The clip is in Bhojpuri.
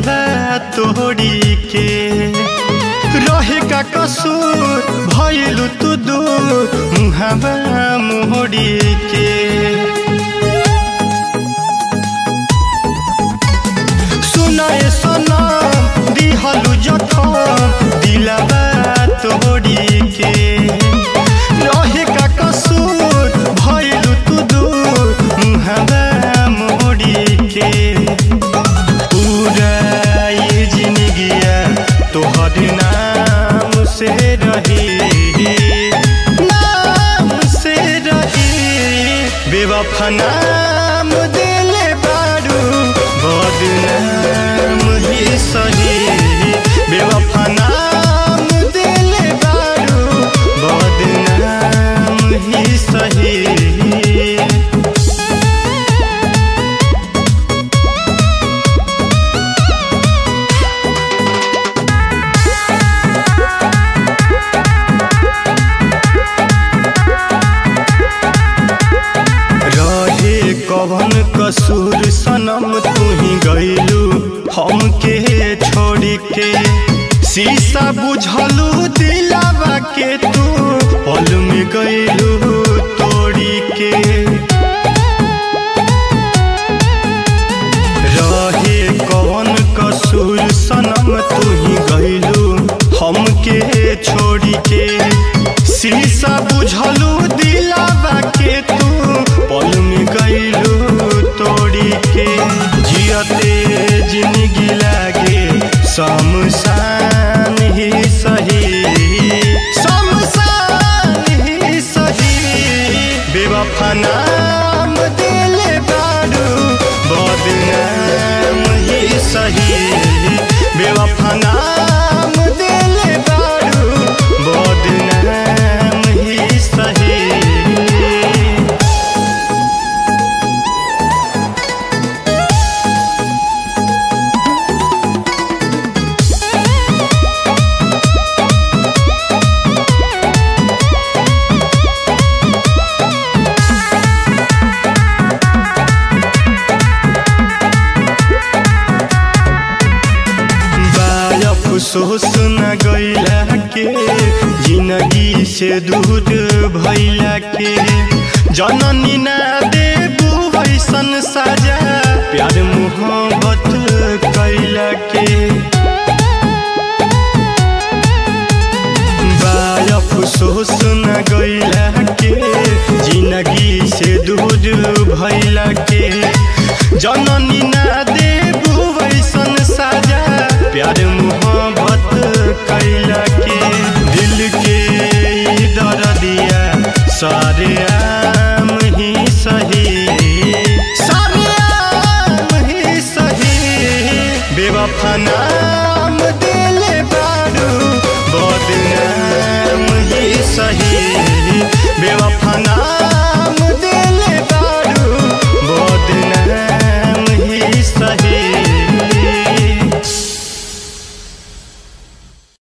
दिलवा तोड़ी के रहे का कसूर भइलु तू दूर मुहावा मोड़ी के सुनाए सनम दिहलु जखम दिलवा तोड़ी के रहे का कसूर भइलु तू दूर मुहावा मोड़ी के पूरा ये जिंदगिया तोहर नाम से रही नाम से रही बेवफा नाम दिले बारू बदनाम ही सही बेवफा नाम दिले बारू बदनाम ही सही रहे कवन कसूर सनम तू ही गईलू हमके छोड़ के शीशा बुझलू दिलावा के तू पल में गईलू तोड़ी के रहे कवन कसूर सनम तू ही गईलू हमके छोड़ के शीशा बुझलू दिलावा के तू पल में गईलू तोड़ी के जियते जिंदगी लागे शमशान ही सही शमशान ही सही बेवफा नाम दिले बारू बदनाम ही सही बेवफा नाम दिले बारू बदनाम ही सही बाय अफसोस न गईला के जिंदगी से दूर भइला के जननी ना देबू वैसन साजा प्यार मोहब्बत कैला के बाय अफसोस न गईला के जिंदगी से दूर भइला के जननी ना देबू वैसन साजा प्यार मोहब्बत